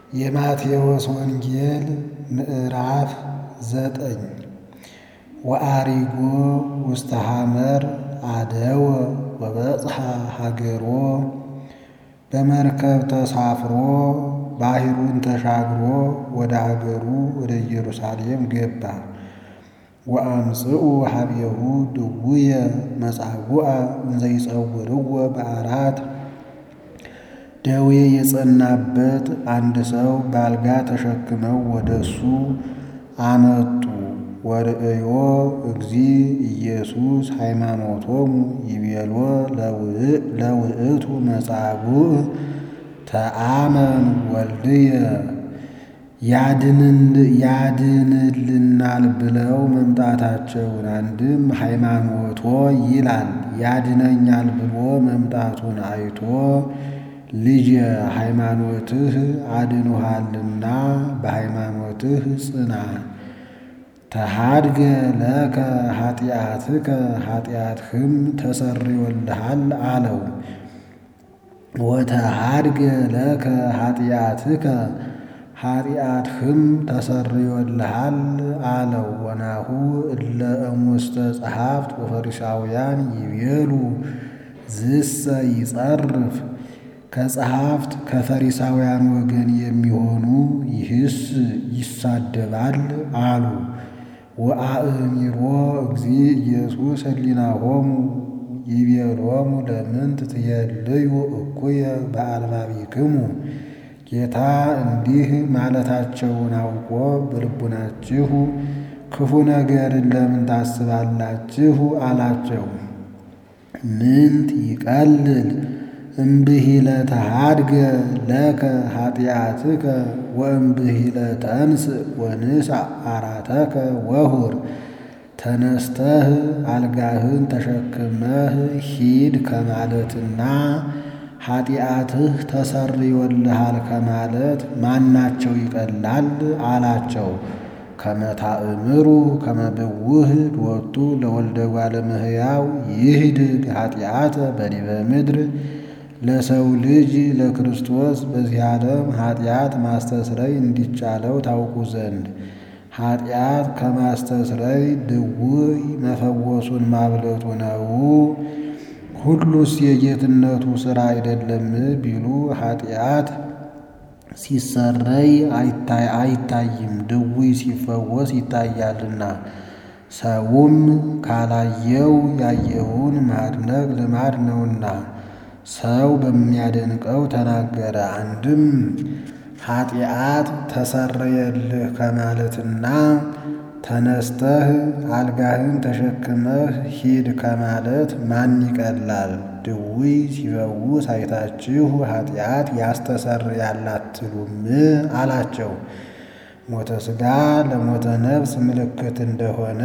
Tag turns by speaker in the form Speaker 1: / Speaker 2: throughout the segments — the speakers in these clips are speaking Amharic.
Speaker 1: የማቴዎስ ወንጌል ምዕራፍ ዘጠኝ ወአሪጎ ውስተ ሐመር አደወ ወበጽሐ ሀገሮ በመርከብ ተሳፍሮ ባሕሩን ተሻግሮ ወደ አገሩ ወደ ኢየሩሳሌም ገባ። ወአምጽኡ ኀቤሁ ድውየ መጻጉዐ እንዘ ይጸውርዎ በዓራት ደዌ የጸናበት አንድ ሰው በአልጋ ተሸክመው ወደ እሱ አመጡ። ወርእዮ እግዚእ ኢየሱስ ሃይማኖቶሙ ይቤሎ ለውእቱ መጻጉዕ ተአመን ወልድየ ያድንልናል ብለው መምጣታቸውን አንድም ሃይማኖቶ ይላል ያድነኛል ብሎ መምጣቱን አይቶ ልጄ ሃይማኖትህ አድኖሃልና በሃይማኖትህ ጽና፣ ተሃድገ ለከ ኃጢአትከ ኃጢአትህም ተሰርዮልሃል አለው። ወተሃድገ ለከ ኃጢአትከ ኃጢአትህም ተሰርዮልሃል አለው። ወናሁ እለ እሙስተ ጸሐፍት ወፈሪሳውያን ይቤሉ ዝሰ ይጸርፍ ከጸሐፍት ከፈሪሳውያን ወገን የሚሆኑ ይህስ ይሳደባል አሉ። ወአእሚሮ እግዚእ ኢየሱስ ህሊናሆሙ ይቤሎሙ ለምንት ትየልዩ እኩየ በአልባቢክሙ ጌታ እንዲህ ማለታቸውን አውቆ በልቡናችሁ ክፉ ነገርን ለምን ታስባላችሁ? አላቸው። ምንት ይቀልል እምብሂለ ተሃድገ ለከ ኃጢአትከ ወእምብሂለ ተንሥእ ወንሣእ ዓራተከ ወሁር ተነስተህ አልጋህን ተሸክመህ ሂድ ከማለትና ኃጢአትህ ተሰርዮልሃል ከማለት ማናቸው ይቀላል? አላቸው። ከመታእምሩ ከመብውህ ሎቱ ለወልደ እጓለ እመሕያው ይህድግ ኃጢአተ በዲበ ምድር ለሰው ልጅ ለክርስቶስ በዚህ ዓለም ኃጢአት ማስተስረይ እንዲቻለው ታውቁ ዘንድ ኃጢአት ከማስተስረይ ድውይ መፈወሱን ማብለጡ ነው። ሁሉስ የጌትነቱ ሥራ አይደለም ቢሉ ኃጢአት ሲሰረይ አይታይም፣ ድውይ ሲፈወስ ይታያልና። ሰውም ካላየው ያየውን ማድነቅ ልማድ ነውና ሰው በሚያደንቀው ተናገረ። አንድም ኃጢአት ተሰረየልህ ከማለትና ተነስተህ አልጋህን ተሸክመህ ሂድ ከማለት ማን ይቀላል? ድውይ ሲፈውስ አይታችሁ ኃጢአት ያስተሰርያል አትሉም? አላቸው። ሞተ ሥጋ ለሞተ ነፍስ ምልክት እንደሆነ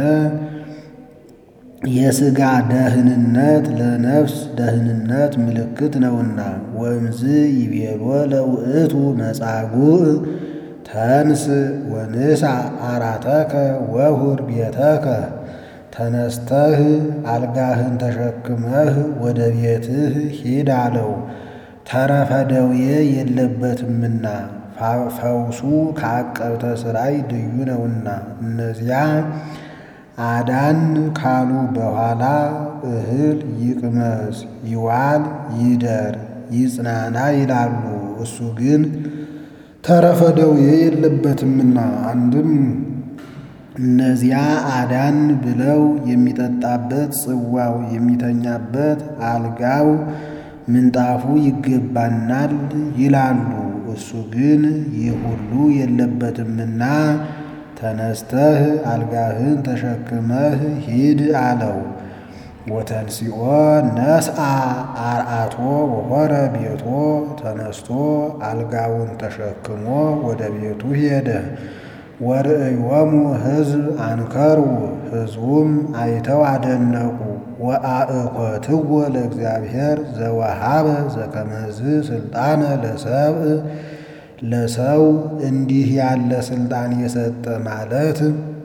Speaker 1: የሥጋ ደህንነት ለነፍስ ደህንነት ምልክት ነውና። ወእምዝ ይቤሎ ለውእቱ መጻጉዕ ተንሥእ ወንሣእ ዓራተከ ወሁር ቤተከ ተነስተህ አልጋህን ተሸክመህ ወደ ቤትህ ሂድ አለው። ተረፈ ደዌ የለበትምና ፈውሱ ከዐቀብተ ሥራይ ልዩ ነውና። እነዚያ አዳን ካሉ በኋላ እህል ይቅመስ፣ ይዋል፣ ይደር፣ ይጽናና ይላሉ። እሱ ግን ተረፈ ደዌ የለበትምና አንድም እነዚያ አዳን ብለው የሚጠጣበት ጽዋው፣ የሚተኛበት አልጋው፣ ምንጣፉ ይገባናል ይላሉ። እሱ ግን ይህ ሁሉ የለበትምና ተነስተህ አልጋህን ተሸክመህ ሂድ አለው። ወተንሲኦ ነስአ አርአቶ ወሆረ ቤቶ ተነስቶ አልጋውን ተሸክሞ ወደ ቤቱ ሄደ። ወርእዮሙ ሕዝብ አንከሩ ሕዝቡም አይተው አደነቁ። ወአእኮትዎ ለእግዚአብሔር ዘወሃበ ዘከመዝ ስልጣነ ለሰብእ ለሰው እንዲህ ያለ ስልጣን የሰጠ ማለት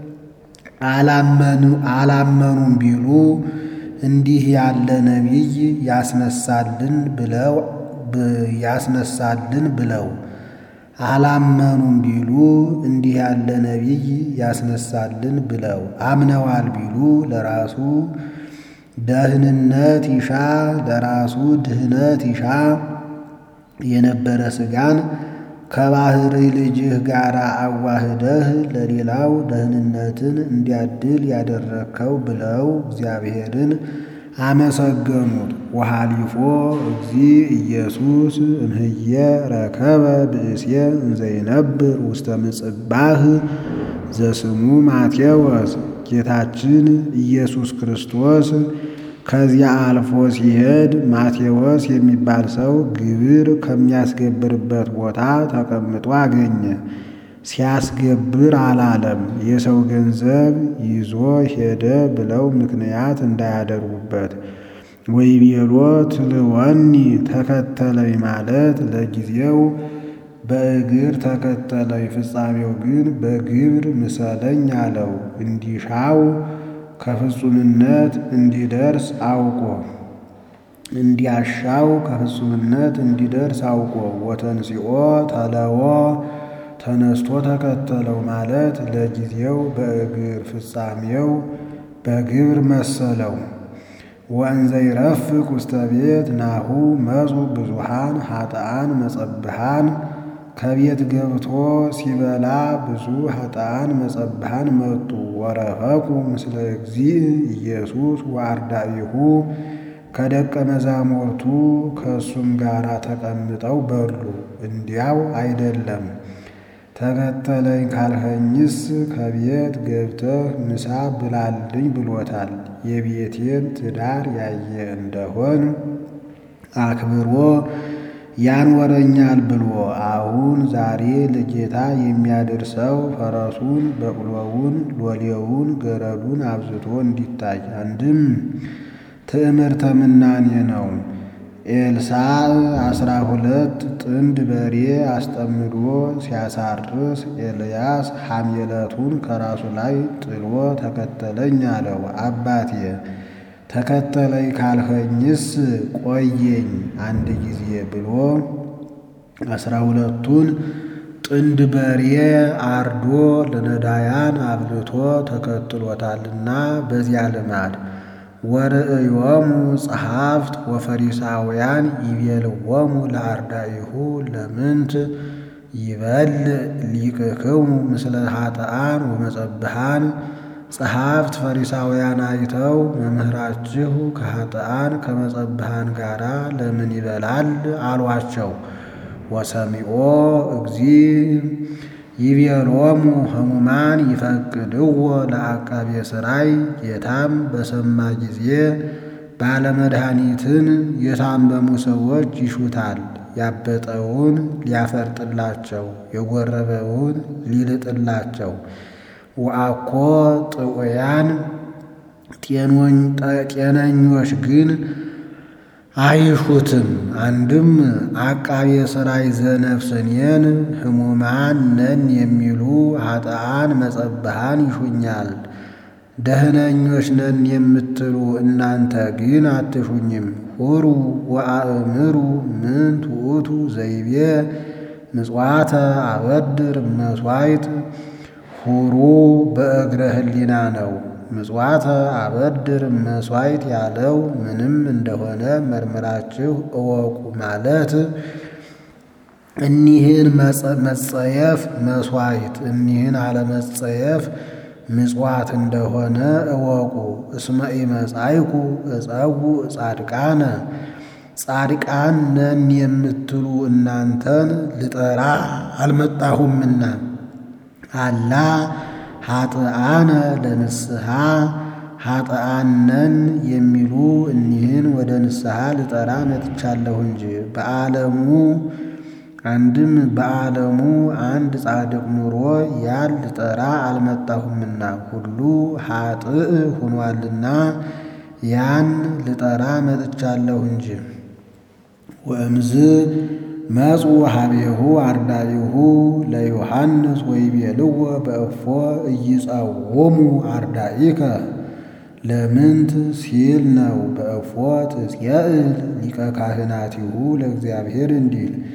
Speaker 1: አላመኑም ቢሉ እንዲህ ያለ ነቢይ ያስነሳልን ብለው ያስነሳልን ብለው አላመኑም ቢሉ እንዲህ ያለ ነቢይ ያስነሳልን ብለው አምነዋል ቢሉ ለራሱ ደህንነት ይሻ ለራሱ ድህነት ይሻ የነበረ ሥጋን ከባሕሪ ልጅህ ጋር አዋህደህ ለሌላው ደህንነትን እንዲያድል ያደረግከው ብለው እግዚአብሔርን አመሰገኑት። ወሃሊፎ እግዚ ኢየሱስ እምህየ ረከበ ብእስየ እንዘይነብር ውስተ ምጽባህ ዘስሙ ማቴዎስ ጌታችን ኢየሱስ ክርስቶስ ከዚያ አልፎ ሲሄድ ማቴዎስ የሚባል ሰው ግብር ከሚያስገብርበት ቦታ ተቀምጦ አገኘ። ሲያስገብር አላለም፣ የሰው ገንዘብ ይዞ ሄደ ብለው ምክንያት እንዳያደርጉበት። ወይቤሎ ትልወኒ ተከተለኝ ማለት ለጊዜው በእግር ተከተለኝ፣ ፍጻሜው ግን በግብር ምሰለኝ አለው። እንዲሻው ከፍጹምነት እንዲደርስ አውቆ እንዲያሻው ከፍጹምነት እንዲደርስ አውቆ ወተንሲኦ ተለዎ ተነስቶ ተከተለው ማለት ለጊዜው በእግር ፍጻሜው በግብር መሰለው። ወእንዘ ይረፍቅ ውስተ ቤት ናሁ መጹ ብዙሃን ኃጥአን መጸብሃን ከቤት ገብቶ ሲበላ ብዙ ኃጥአን መጸብሃን መጡ። ወረፈቁ ምስለ እግዚእ ኢየሱስ ወአርዳኢሁ ከደቀ መዛሙርቱ ከእሱም ጋር ተቀምጠው በሉ። እንዲያው አይደለም ተከተለኝ ካልኸኝስ ከቤት ገብተህ ምሳ ብላልኝ ብሎታል። የቤቴን ትዳር ያየ እንደሆን አክብሮ ያንወረኛል ብሎ አሁን ዛሬ ለጌታ የሚያደርሰው ፈረሱን፣ በቅሎውን፣ ሎሌውን፣ ገረዱን አብዝቶ እንዲታይ አንድም ትዕምርተ ምናኔ ነው። ኤልሳዕ አስራ ሁለት ጥንድ በሬ አስጠምዶ ሲያሳርስ ኤልያስ ሐሜለቱን ከራሱ ላይ ጥሎ ተከተለኝ አለው። አባቴ ተከተለኝ ካልኸኝስ ቆየኝ አንድ ጊዜ ብሎ አስራ ሁለቱን ጥንድ በሬ አርዶ ለነዳያን አብልቶ ተከትሎታልና በዚያ ልማድ ወርእዮሙ ጸሐፍት ወፈሪሳውያን ይቤልዎሙ ለአርዳኢሁ ለምንት ይበልዕ ሊቅክሙ ምስለ ኃጥአን ወመጸብሃን ጸሐፍት ፈሪሳውያን አይተው መምህራችሁ ከኃጥአን ከመጸብሃን ጋር ለምን ይበላል አሏቸው። ወሰሚዖ እግዚእ ይቤሎሙ ሕሙማን ይፈቅድዎ ለአቃቤ ሥራይ ጌታም በሰማ ጊዜ ባለመድኃኒትን የታመሙ ሰዎች ይሹታል። ያበጠውን ሊያፈርጥላቸው፣ የጎረበውን ሊልጥላቸው። ወአኮ ጥዑያን ጤነኞች ግን አይሹትም። አንድም አቃቤ ሥራይ ዘነፍስኔን ሕሙማን ነን የሚሉ ኃጥአን መጸብሃን ይሹኛል። ደህነኞች ነን የምትሉ እናንተ ግን አትሹኝም። ሁሩ ወአእምሩ ምንት ውእቱ ዘይቤ ምጽዋተ አበድር መሥዋዕት ሁሩ በእግረ ህሊና ነው። ምጽዋተ አበድር መሥዋዕት ያለው ምንም እንደሆነ መርምራችሁ እወቁ ማለት እኒህን መጸየፍ መሥዋዕት እኒህን አለመጸየፍ ምጽዋት እንደሆነ እወቁ። እስመ ኢመጻእኩ እጸውዕ ጻድቃነ ጻድቃን ነን የምትሉ እናንተን ልጠራ አልመጣሁምና አላ ኃጥአነ ለንስሐ ኃጥአን ነን የሚሉ እኒህን ወደ ንስሐ ልጠራ መጥቻለሁ እንጂ በዓለሙ አንድም በዓለሙ አንድ ጻድቅ ኑሮ ያን ልጠራ አልመጣሁምና ሁሉ ኃጥእ ሆኗልና ያን ልጠራ መጥቻለሁ እንጂ። ወእምዝ መጹ ሀቤሁ አርዳኢሁ ለዮሐንስ ወይቤልዎ በእፎ ኢይጸውሙ አርዳኢከ ለምንት ሲል ነው። በእፎ ትጽየእል ሊቀ ካህናቲሁ ለእግዚአብሔር እንዲል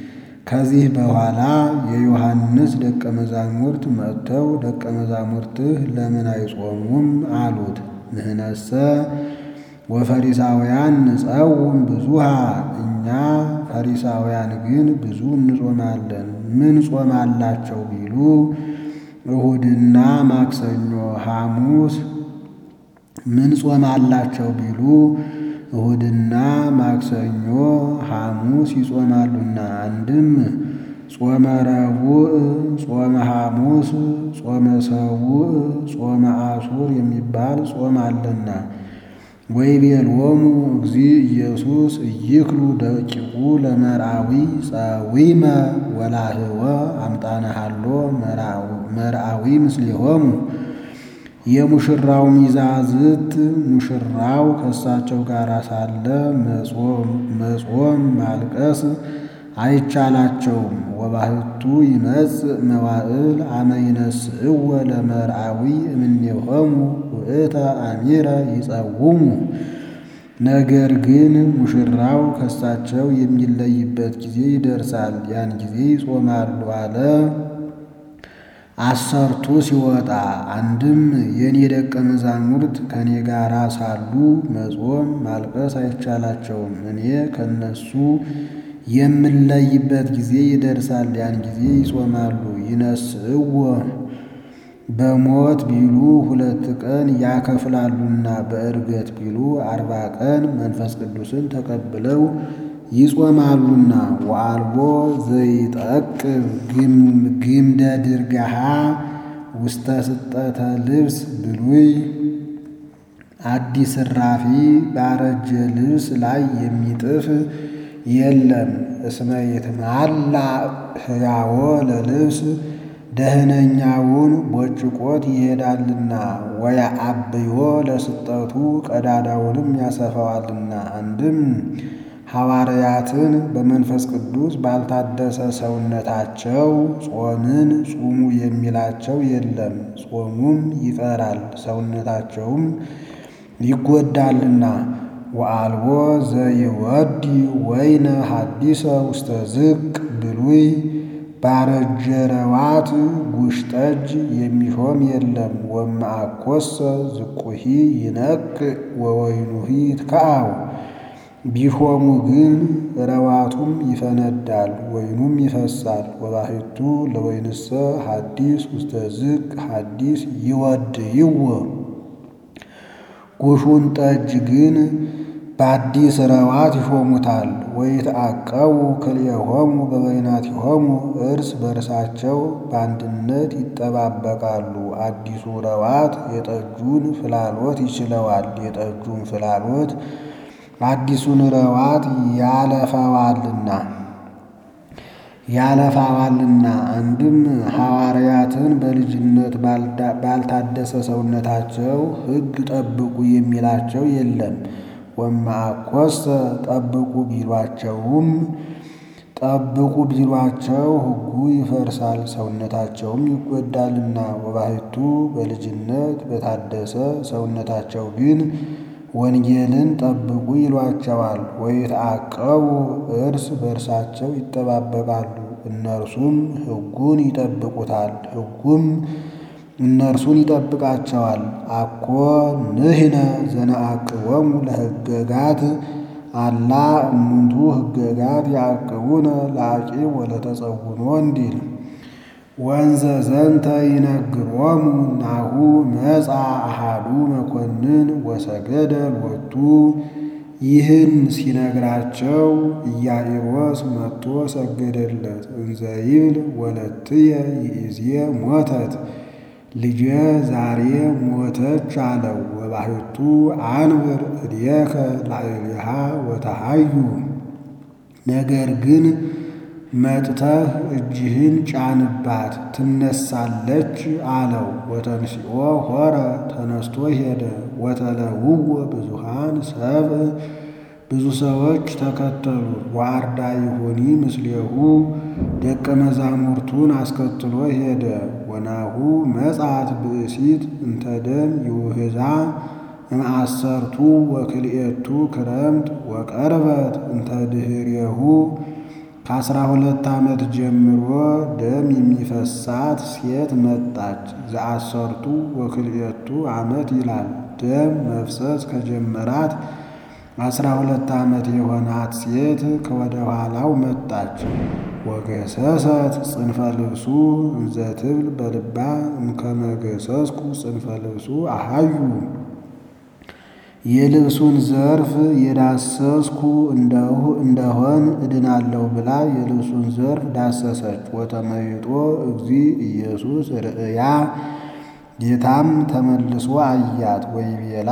Speaker 1: ከዚህ በኋላ የዮሐንስ ደቀ መዛሙርት መጥተው ደቀ መዛሙርትህ ለምን አይጾሙም አሉት። ንሕነሰ ወፈሪሳውያን ንጸውም ብዙሃ እኛ ፈሪሳውያን ግን ብዙ እንጾማለን። ምን ጾም አላቸው ቢሉ እሁድና ማክሰኞ፣ ሐሙስ ምን ጾም አላቸው ቢሉ እሁድና ማክሰኞ ሐሙስ ይጾማሉና አንድም ጾመ ረቡዕ፣ ጾመ ሐሙስ፣ ጾመ ሰቡዕ፣ ጾመ አሱር የሚባል ጾም አለና ወይቤሎሙ እግዚእ ኢየሱስ ኢይክሉ ደቂቁ ለመርአዊ ጸዊመ ወላህወ አምጣነ ሀሎ መርአዊ ምስሌሆሙ የሙሽራው ሚዛዝት ሙሽራው ከእሳቸው ጋር ሳለ መጾም ማልቀስ አይቻላቸውም። ወባህቱ ይመጽእ መዋዕል አመ ይነስእወ ለመርአዊ እምኔሆሙ ውእተ አሚረ ይጸውሙ። ነገር ግን ሙሽራው ከእሳቸው የሚለይበት ጊዜ ይደርሳል፣ ያን ጊዜ ይጾማሉ አለ። አሰርቱ ሲወጣ አንድም የእኔ ደቀ መዛሙርት ከእኔ ጋር ሳሉ መጾም ማልቀስ አይቻላቸውም። እኔ ከእነሱ የምለይበት ጊዜ ይደርሳል፣ ያን ጊዜ ይጾማሉ። ይነስእዎ በሞት ቢሉ ሁለት ቀን ያከፍላሉና በዕርገት ቢሉ አርባ ቀን መንፈስ ቅዱስን ተቀብለው ይጾማሉና ወአልቦ ዘይጠቅብ ግምደ ድርጋሃ ውስተ ስጠተ ልብስ ብሉይ አዲስ እራፊ ባረጀ ልብስ ላይ የሚጥፍ የለም። እስመ ይትማላ ሕያዎ ለልብስ ደህነኛውን ቦጭቆት ይሄዳልና ወያአብዮ ለስጠቱ ቀዳዳውንም ያሰፋዋልና። አንድም ሐዋርያትን በመንፈስ ቅዱስ ባልታደሰ ሰውነታቸው ጾምን ጹሙ የሚላቸው የለም። ጾሙም ይቀራል፣ ሰውነታቸውም ይጎዳልና። ወአልቦ ዘይወዲ ወይነ ሐዲሰ ውስተ ዝቅ ብሉይ ባረጀ ረዋት ጉሽ ጠጅ የሚሾም የለም። ወመአኮሰ ዝቁሂ ይነቅ ወወይኑሂ ይትከአው ቢሾሙ ግን ረዋቱም ይፈነዳል፣ ወይኑም ይፈሳል። ወባሕቱ ለወይንሰ ሐዲስ ውስተ ዝቅ ሐዲስ ይወድይዎ ጉሹን ጠጅ ግን በአዲስ ረዋት ይሾሙታል። ወይትዐቀቡ ክልኤሆሙ በበይናቲሆሙ እርስ በርሳቸው በአንድነት ይጠባበቃሉ። አዲሱ ረዋት የጠጁን ፍላሎት ይችለዋል፣ የጠጁን ፍላሎት አዲሱን ረዋት ያለፈዋልና ያለፋዋልና። አንድም ሐዋርያትን በልጅነት ባልታደሰ ሰውነታቸው ሕግ ጠብቁ የሚላቸው የለም። ወመአኮሰ ጠብቁ ቢሏቸውም ጠብቁ ቢሏቸው ሕጉ ይፈርሳል፣ ሰውነታቸውም ይጎዳልና። ወባሕቱ በልጅነት በታደሰ ሰውነታቸው ግን ወንጌልን ጠብቁ ይሏቸዋል። ወይትዐቀቡ እርስ በርሳቸው ይጠባበቃሉ፣ እነርሱም ሕጉን ይጠብቁታል፣ ሕጉም እነርሱን ይጠብቃቸዋል። አኮ ንሕነ ዘነዐቅቦሙ ለሕገጋት አላ እሙንቱ ሕገጋት ያዕቅቡነ ለዐቂብ ወለተጸውኖ እንዲል ወንዘ ዘንተ ይነግሮሙ ናሁ መጻ አሃዱ መኮንን ወሰገደ ሎቱ። ይህን ሲነግራቸው ኢያኢሮስ መጥቶ ሰገደለት። እንዘ ይብል ወለትየ ይእዜ ሞተት ልጄ ዛሬ ሞተች አለው። ወባሕቱ አንብር እዴከ ላዕሌሃ ወተሃዩ ነገር ግን መጥተህ እጅህን ጫንባት ትነሳለች አለው። ወተንሥኦ ሖረ ተነስቶ ሄደ። ወተለውዎ ብዙሃን ሰብእ ብዙ ሰዎች ተከተሉት። ወአርዳኢሁኒ ምስሌሁ ደቀ መዛሙርቱን አስከትሎ ሄደ። ወናሁ መጻት ብእሲት እንተ ደም ይውህዛ እምአሰርቱ ወክልኤቱ ክረምት ወቀርበት እንተ ድኅሬሁ ከአስራ ሁለት ዓመት ጀምሮ ደም የሚፈሳት ሴት መጣች። ዘአሰርቱ ወክልኤቱ ዓመት ይላል። ደም መፍሰስ ከጀመራት አስራ ሁለት ዓመት የሆናት ሴት ከወደ ኋላው መጣች። ወገሰሰት ጽንፈ ልብሱ እንዘ ትብል በልባ እምከመ ገሰስኩ ጽንፈ ልብሱ አሃዩ የልብሱን ዘርፍ የዳሰስኩ እንደሆን እድናለሁ ብላ የልብሱን ዘርፍ ዳሰሰች። ወተመይጦ እግዚ ኢየሱስ ርእያ ጌታም ተመልሶ አያት። ወይቤላ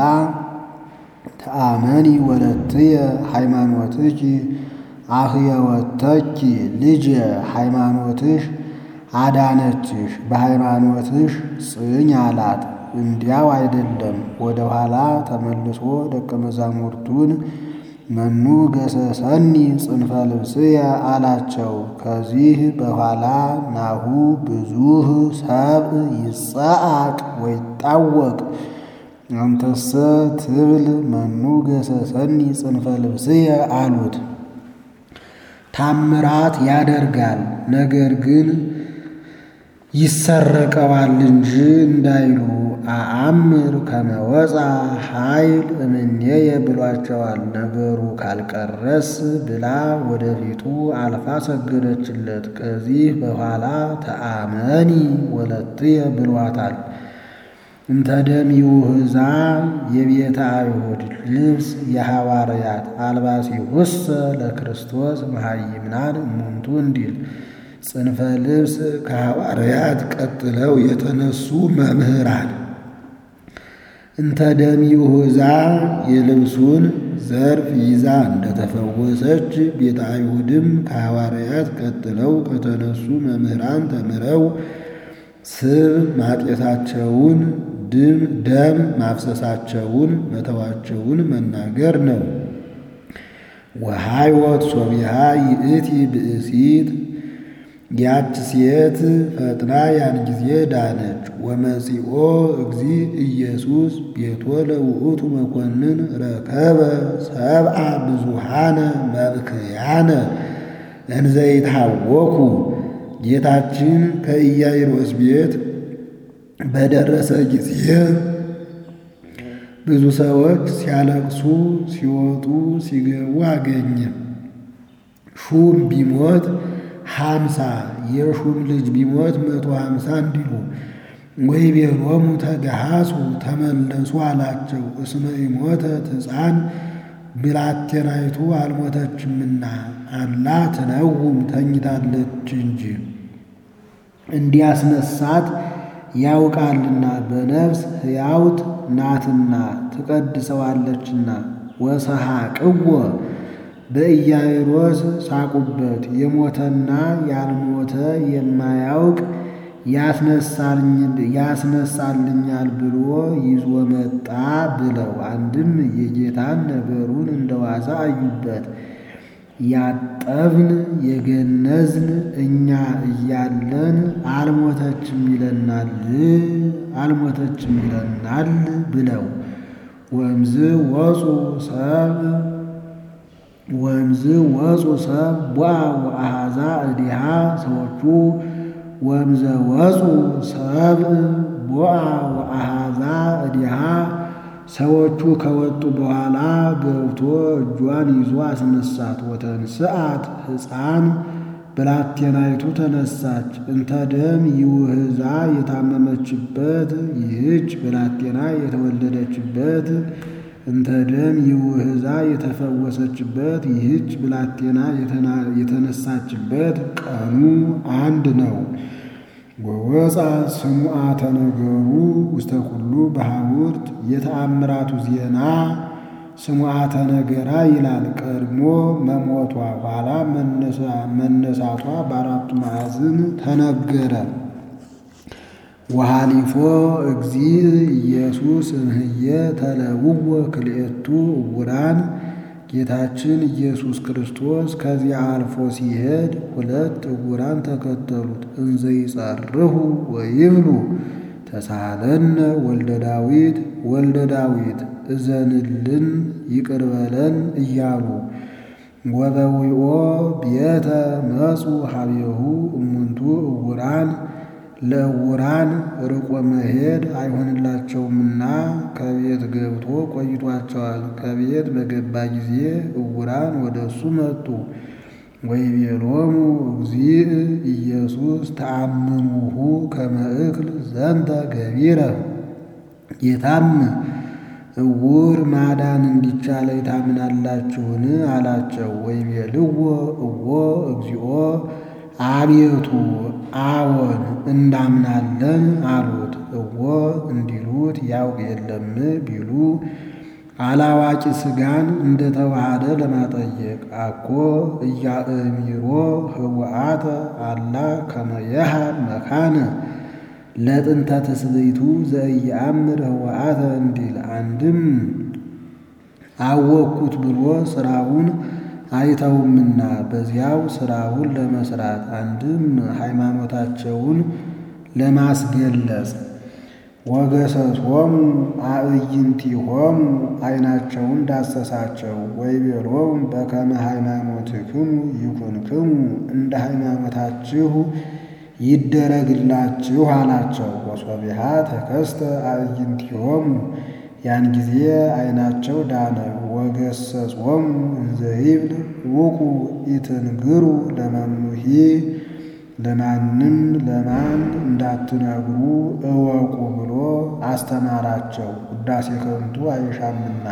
Speaker 1: ተአመኒ ወለትየ ሃይማኖትኪ አህየወተኪ ልጄ ሃይማኖትሽ አዳነችሽ፣ በሃይማኖትሽ ጽኝ አላት። እንዲያው አይደለም። ወደ ኋላ ተመልሶ ደቀ መዛሙርቱን መኑ ገሰሰኒ ጽንፈ ልብስየ አላቸው። ከዚህ በኋላ ናሁ ብዙህ ሰብእ ይጸአቅ ወይጣወቅ አንተሰ ትብል መኑ ገሰሰኒ ጽንፈ ልብስየ አሉት። ታምራት ያደርጋል ነገር ግን ይሰረቀዋል እንጂ እንዳይሉ አአምር ከመወፃ ኃይል እምኔየ ብሏቸዋል። ነገሩ ካልቀረስ ብላ ወደፊቱ አልፋ ሰገደችለት። ከዚህ በኋላ ተአመኒ ወለትየ ብሏታል። እንተ ደም ይውህዛ የቤተ አይሁድ ልብስ የሐዋርያት አልባሲሁሰ ለክርስቶስ መሃይምናን እሙንቱ እንዲል ጽንፈ ልብስ ከሐዋርያት ቀጥለው የተነሱ መምህራን እንተ ደም ይሁዛ የልብሱን ዘርፍ ይዛ እንደተፈወሰች ቤተ አይሁድም ከሐዋርያት ቀጥለው ከተነሱ መምህራን ተምረው ስብ ማጤታቸውን ድም ደም ማፍሰሳቸውን መተዋቸውን መናገር ነው። ወሃይወት ሶቢሃ ይእቲ ብእሲት ያች ሴት ፈጥና ያን ጊዜ ዳነች። ወመጺኦ እግዚ ኢየሱስ ቤቶ ለውእቱ መኮንን ረከበ ሰብአ ብዙሃነ መብክያነ እንዘይታወኩ ጌታችን ከኢያይሮስ ቤት በደረሰ ጊዜ ብዙ ሰዎች ሲያለቅሱ ሲወጡ ሲገቡ አገኘ። ሹም ቢሞት ሀምሳ የሹም ልጅ ቢሞት መቶ ሀምሳ እንዲሉ ወይቤሎሙ ተገሃሱ ተመለሱ አላቸው። እስመ ኢሞተት ሕፃን ብላቴናይቱ አልሞተችምና አላ ትነውም ተኝታለች እንጂ እንዲያስነሳት ያውቃልና በነፍስ ሕያውት ናትና ትቀድሰዋለችና። ወሰሐቅዎ በኢያይሮስ ሳቁበት። የሞተና ያልሞተ የማያውቅ ያስነሳልኛል ብሎ ይዞ መጣ ብለው አንድም የጌታን ነገሩን እንደዋዛ አዩበት። ያጠብን የገነዝን እኛ እያለን አልሞተችም ይለናል አልሞተችም ይለናል ብለው ወምዝ ወፁ ሰብ ወምዝ ወፁ ሰብ ቧ ወአሃዛ እዲሃ ሰዎቹ ወምዘ ወፁ ሰብ ቧ ወአሃዛ እዲሃ ሰዎቹ ከወጡ በኋላ ገብቶ እጇን ይዞ አስነሳት። ወተንስአት ሕፃን ብላቴናይቱ ተነሳች። እንተ ደም ይውህዛ የታመመችበት ይህች ብላቴና የተወለደችበት እንተ ደም ይውህዛ የተፈወሰችበት ይህች ብላቴና የተነሳችበት ቀኑ አንድ ነው። ወወፃ ስሙዓ ተነገሩ ውስተ ኩሉ በሐውርት የተአምራቱ ዜና ስሙዓ ተነገራ ይላል። ቀድሞ መሞቷ ኋላ መነሳቷ በአራቱ ማዕዝን ተነገረ። ወሃሊፎ እግዚ ኢየሱስ እምህየ ተለውወ ክልኤቱ እውራን ጌታችን ኢየሱስ ክርስቶስ ከዚያ አልፎ ሲሄድ ሁለት እውራን ተከተሉት። እንዘ ይጸርሁ ወይብሉ ተሳሃለነ ወልደ ዳዊት ወልደ ዳዊት እዘንልን ይቅር በለን እያሉ ወበዊኦ ቤተ መጹ ሀቤሁ እሙንቱ እውራን ለእውራን ርቆ መሄድ አይሆንላቸውምና ከቤት ገብቶ ቆይቷቸዋል። ከቤት በገባ ጊዜ እውራን ወደ እሱ መጡ። ወይቤሎሙ እግዚእ ኢየሱስ ተአምኑሁ ከመ እክል ዘንተ ገቢረ ጌታም እውር ማዳን እንዲቻለኝ ታምናላችሁን? አላቸው። ወይቤልዎ እዎ እግዚኦ አቤቱ አዎን እንዳምናለን አሉት። እዎ እንዲሉት ያውቅ የለም ቢሉ አላዋቂ ሥጋን እንደተዋሃደ ለማጠየቅ አኮ እያእሚሮ ህቡአተ አላ ከመየሃ መካነ ለጥንተ ትስብእቱ ዘኢየአምር ህቡአተ እንዲል አንድም አወቅኩት ብሎ ሥራውን አይተውምና በዚያው ሥራውን ለመስራት አንድም ሃይማኖታቸውን ለማስገለጽ ወገሰሶሙ አዕይንቲሆሙ ዓይናቸውን ዳሰሳቸው። ወይቤሎሙ በከመ ሃይማኖትክሙ ይኩንክሙ እንደ ሃይማኖታችሁ ይደረግላችሁ አላቸው። ወሶቢሃ ተከስተ አዕይንቲሆሙ ያን ጊዜ ዓይናቸው ዳነ። ወገሰጾሙ እንዘ ይብል ውቁ ኢትንግሩ ለመኑሂ ለማንም ለማን እንዳትነግሩ እወቁ ብሎ አስተማራቸው። ውዳሴ ከንቱ አይሻምና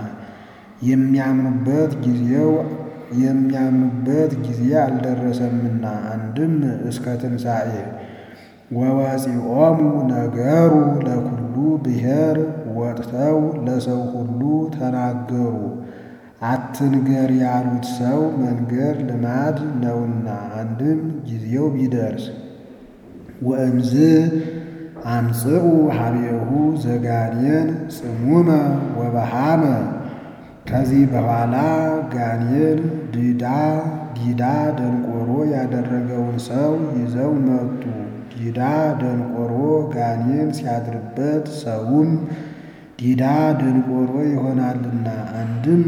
Speaker 1: የሚያምኑበት ጊዜው የሚያምኑበት ጊዜ አልደረሰምና አንድም እስከ ትንሣኤ ወወፂኦሙ ነገሩ ለኩሉ ብሔር ወጥተው ለሰው ሁሉ ተናገሩ። አትንገር ያሉት ሰው መንገር ልማድ ነውና አንድም ጊዜው ቢደርስ ወእምዝ አምጽኡ ሀቤሁ ዘጋኔን ጽሙመ ወበሃመ ከዚህ በኋላ ጋኔን ድዳ ዲዳ ደንቆሮ ያደረገውን ሰው ይዘው መጡ። ዲዳ ደንቆሮ ጋኔን ሲያድርበት ሰውም ዲዳ ደንቆሮ ይሆናልና አንድም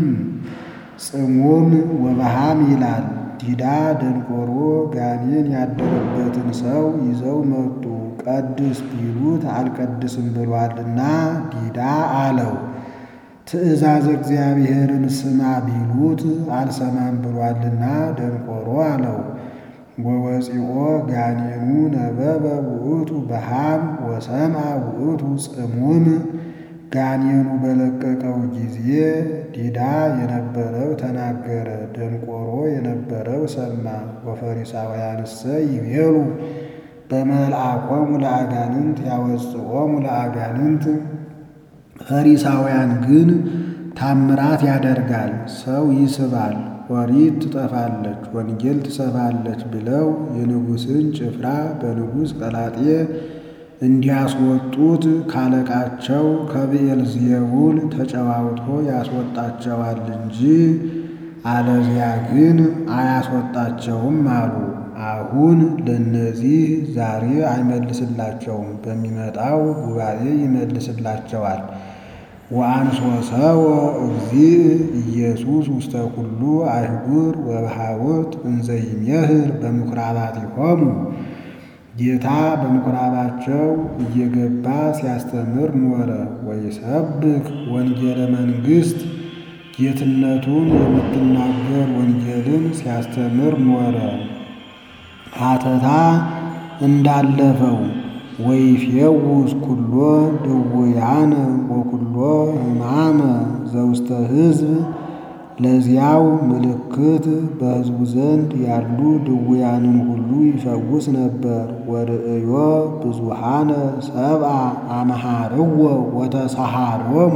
Speaker 1: ጽሙም ወበሃም ይላል። ዲዳ ደንቆሮ ጋኔን ያደረበትን ሰው ይዘው መጡ። ቀድስ ቢሉት አልቀድስም ብሏልና ዲዳ አለው። ትእዛዝ እግዚአብሔርን ስማ ቢሉት አልሰማም ብሏልና ደንቆሮ አለው። ወወፂኦ ጋኔኑ ነበበ ውእቱ በሃም ወሰምዐ ውእቱ ጽሙም ጋኔኑ በለቀቀው ጊዜ ዲዳ የነበረው ተናገረ፣ ደንቆሮ የነበረው ሰማ። ወፈሪሳውያንሰ ይቤሉ በመልአኮሙ ለአጋንንት ያወጽኦሙ ለአጋንንት ፈሪሳውያን ግን ታምራት ያደርጋል፣ ሰው ይስባል፣ ኦሪት ትጠፋለች፣ ወንጌል ትሰፋለች ብለው የንጉሥን ጭፍራ በንጉሥ ቀላጤ እንዲያስወጡት ካለቃቸው ከብኤልዜቡል ተጨዋውቶ ያስወጣቸዋል እንጂ አለዚያ ግን አያስወጣቸውም አሉ። አሁን ለእነዚህ ዛሬ አይመልስላቸውም፣ በሚመጣው ጉባኤ ይመልስላቸዋል። ወአንሶ ሰወ እግዚእ ኢየሱስ ውስተ ኩሉ አይጉር ወበሃውርት እንዘ ይሜህር በምኵራባቲሆሙ ጌታ በምኵራባቸው እየገባ ሲያስተምር ኖረ። ወይሰብክ ወንጌለ መንግሥት ጌትነቱን የምትናገር ወንጌልን ሲያስተምር ኖረ። ሀተታ እንዳለፈው ወይፌውስ ኩሎ ድውያነ ወኩሎ ሕማመ ዘውስተ ሕዝብ ለዚያው ምልክት በሕዝቡ ዘንድ ያሉ ድውያንን ሁሉ ይፈውስ ነበር። ወርእዮ ብዙሃነ ሰብአ አመሃርዎ ወተሰሃሮሙ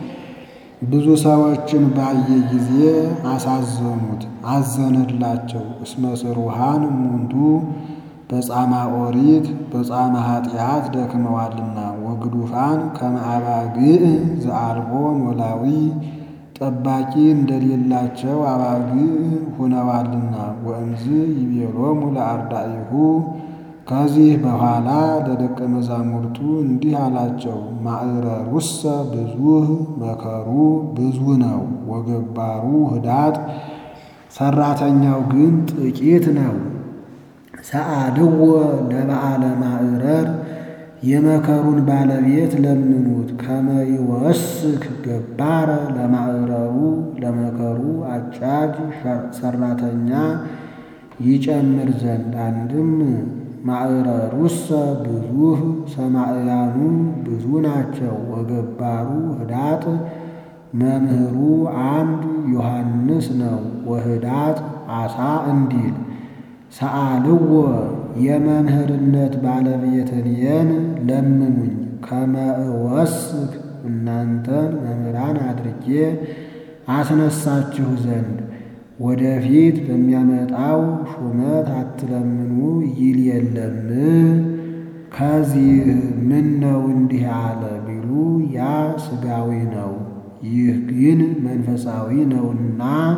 Speaker 1: ብዙ ሰዎችን ባየ ጊዜ አሳዘኑት፣ አዘነላቸው። እስመ ስሩሃን እሙንቱ በጻማ ኦሪት በጻማ ኃጢአት ደክመዋልና ወግዱፋን ከመ አባግዕ ዘአልቦ ኖላዊ ጠባቂ እንደሌላቸው አባግዕ ሁነዋልና። ወእምዝ ይቤሎሙ ለአርዳኢሁ ከዚህ በኋላ ለደቀ መዛሙርቱ እንዲህ አላቸው፣ ማዕረሩሰ ብዙህ መከሩ ብዙ ነው፣ ወገባሩ ህዳጥ ሠራተኛው ግን ጥቂት ነው። ሰአልዎ ለበዓለ ማዕረር የመከሩን ባለቤት ለምኑት። ከመ ይወስክ ገባረ ለማዕረሩ ለመከሩ አጫጅ ሠራተኛ ይጨምር ዘንድ አንድም ማዕረሩሰ ብዙህ ሰማዕያኑ ብዙ ናቸው። ወገባሩ ህዳጥ መምህሩ አንድ ዮሐንስ ነው። ወህዳጥ አሳ እንዲል ሰአልዎ የመምህርነት ባለቤትንየን ለምኑኝ ከመ እወስክ እናንተን መምህራን አድርጌ አስነሳችሁ ዘንድ ወደፊት በሚያመጣው ሹመት አትለምኑ ይል የለም። ከዚህ ምን ነው እንዲህ አለ ቢሉ ያ ሥጋዊ ነው፣ ይህ ግን መንፈሳዊ ነውና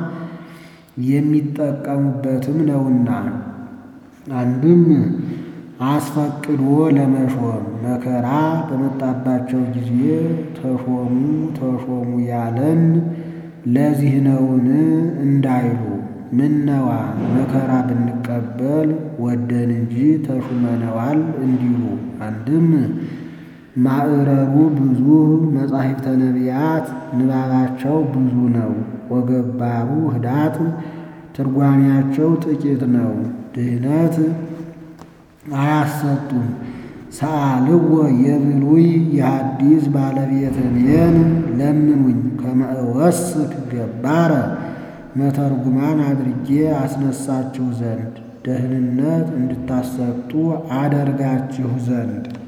Speaker 1: የሚጠቀሙበትም ነውና። አንድም አስፈቅዶ ለመሾም መከራ በመጣባቸው ጊዜ ተሾሙ ተሾሙ ያለን ለዚህ ነውን እንዳይሉ ምነዋ መከራ ብንቀበል ወደን እንጂ ተሹመነዋል እንዲሉ። አንድም ማዕረሩ ብዙ መጻሕፍተ ነቢያት ንባባቸው ብዙ ነው። ወገባሩ ህዳጥ ትርጓሜያቸው ጥቂት ነው። ድህነት አያሰጡም። ሰአልዎ የብሉይ የሐዲስ ባለቤትንየን ለምኑኝ ከመ እወስክ ገባረ መተርጉማን አድርጌ አስነሳችሁ ዘንድ ደህንነት እንድታሰጡ አደርጋችሁ ዘንድ